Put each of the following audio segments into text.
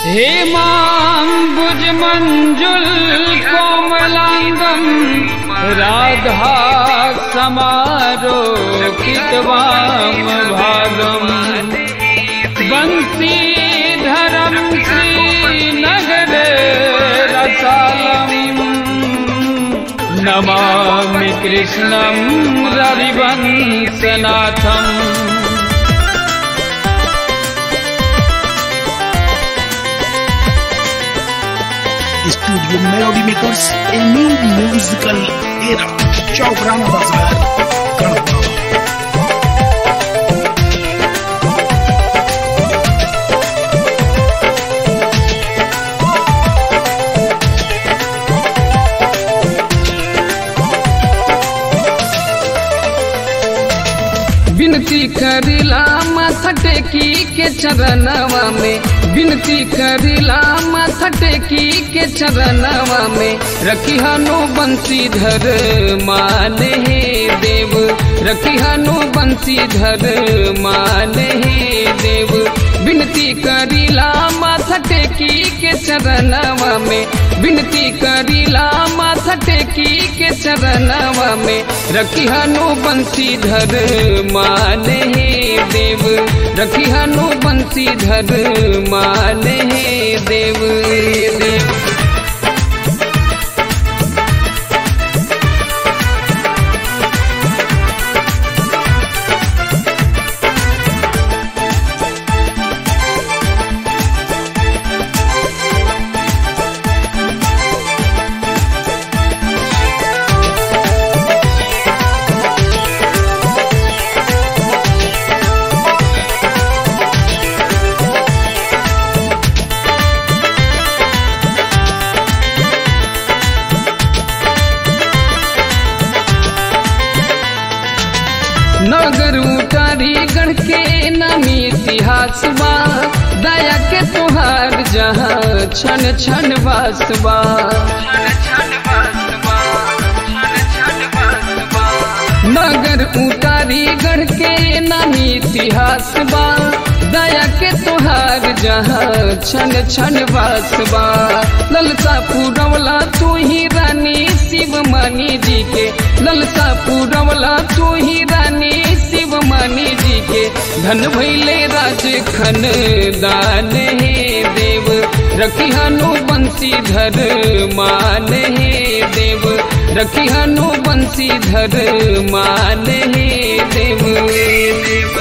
हेमाम्बुज मञ्जुल कोमलाङ्गं राधा समारोकितवामभागम् बंशीधरं श्रीनगर रसालम् नमामि कृष्णं रविवंशनाथम् Studio Melody Makers, a new musical era. Ciao Grana Bazar. Kanada. विनती करिला माथा टेकी के चरणवा में विनती करिला माथा टेकी के चरणवा में रखी हनु बंशीधर माने हे देव रखी हनु बंशीधर माने हे देव विनती करिला माथा टेकी के चरणवा में विनती करिला माथा टेकी के चरणवा में रखी हनु बंशीधर माने हे देव रखी हनु बंशीधर माने हे देव देव नगर उतारी गढ़ के नामी इतिहास बा दया के तुहार जहाँ छन छन बासबा नगर उतारी गढ़ के नामी इतिहास बा दया के तुहार जहाँ छन छन बासबा ललसा पूरवला तू ही रानी शिव मानी जी के ललसा पूरवला तू ही रानी शिव मानी जी के धन भैले राज खन दान हे देव रखी हनु बंशीधर मान हे देव रखी हनु बंशीधर मान हे देव देव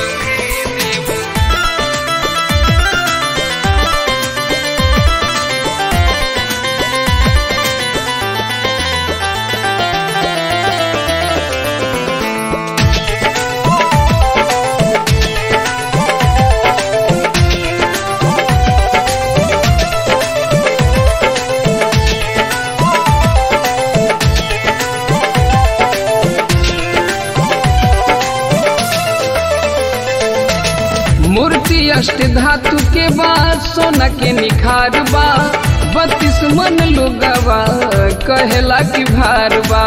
मूर्ति अष्ट धातु के बाद सोना के निखार बा बत्तीस मन लोगवा कहेला की भार बा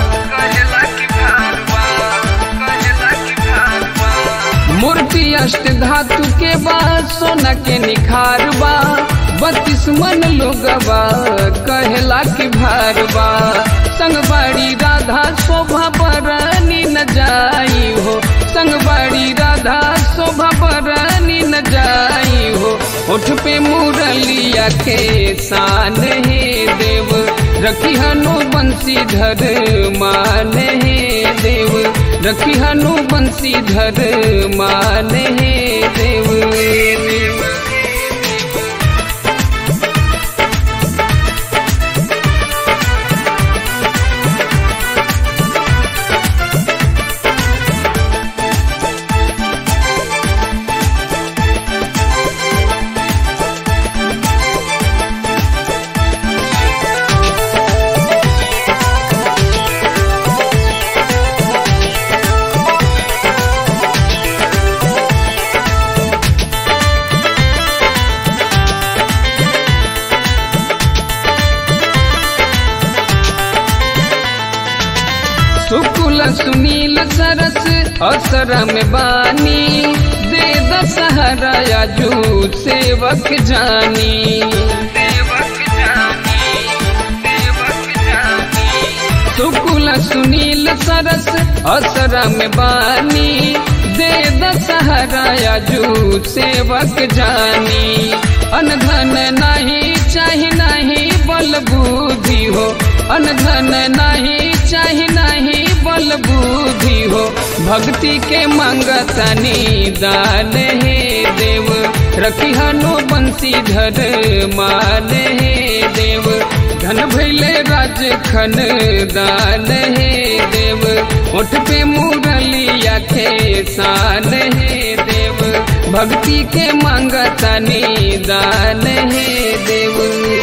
मूर्ति अष्ट धातु के बाद सोना के निखार बा बत्तीस मन लोगवा कहेला की भार बा संगबाड़ी राधा शोभा बरनी न जाई हो संगबाड़ी राधा शोभा बरनी न जाई हो उठ पे मुरलिया के शान हे देव रखी हनु बंशीधर मान हे देव रखी हनु बंशीधर मान हे देव देव सुकुल सुनील सरस असर में बानी दे दशहरा सहारा आजू सेवक जानी सेवक जानी सेवक जानी सुकुल सुनील सरस असरा में बानी दे दशहरा आजू सेवक जानी अनधन नहीं चाही नहीं बल बुद्धि हो अनधन नहीं चाही नहीं बल बुद्धि हो भक्ति के मंगतनी दान हे देव रखी हनु बंसी धर मान हे देव धन भैले राज खन दान हे देव उठ पे मुरलिया के शान हे देव भक्ति के मंगतनी दान हे देव